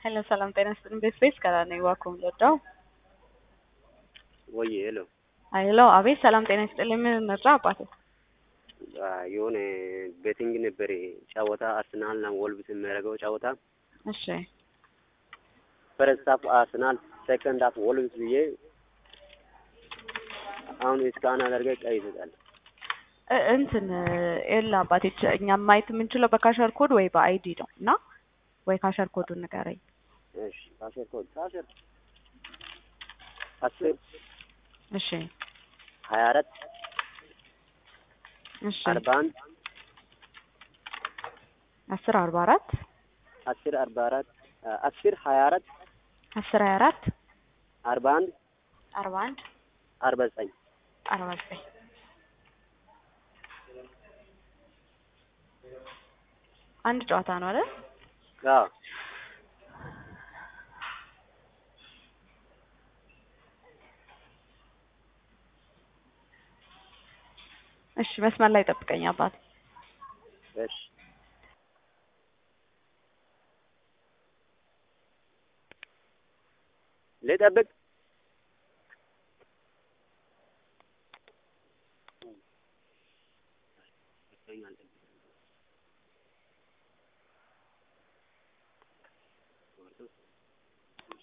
ሄሎ ሰላም ጤና ይስጥልኝ። ቤት ቤት ከላ ነኝ ዋኩም ልወዳው ወይ ሄሎ ሄሎ አቤት ሰላም ጤና ይስጥልኝ። ምን እንርዳ አባቴ? የሆነ ቤቲንግ ነበር ጨዋታ አርሰናል እና ወልቭስ የሚያደርገው ጨዋታ እሺ ፈረስት ሀፍ አርሰናል ሴከንድ ሀፍ ወልቭስ ብዬ አሁን እስካን አደርገ ቀይ ይሰጣል። እ- እንትን ኤላ አባቴ ች- እኛ ማየት የምንችለው በካሸር ኮድ ወይ በአይዲ ነው እና ወይ ካሸር ኮዱን ንገረኝ። እሺ ካሸር ኮድ ካሸር አስር እሺ ሀያ አራት እሺ አርባ አንድ አስር አርባ አራት አስር አርባ አራት አስር ሀያ አራት አስር ሀያ አራት አርባ አንድ አርባ አንድ አርባ ዘጠኝ አርባ ዘጠኝ አንድ ጨዋታ ነው አይደል? አዎ እሺ መስመር ላይ ጠብቀኝ አባቴ። እሺ ልጠብቅ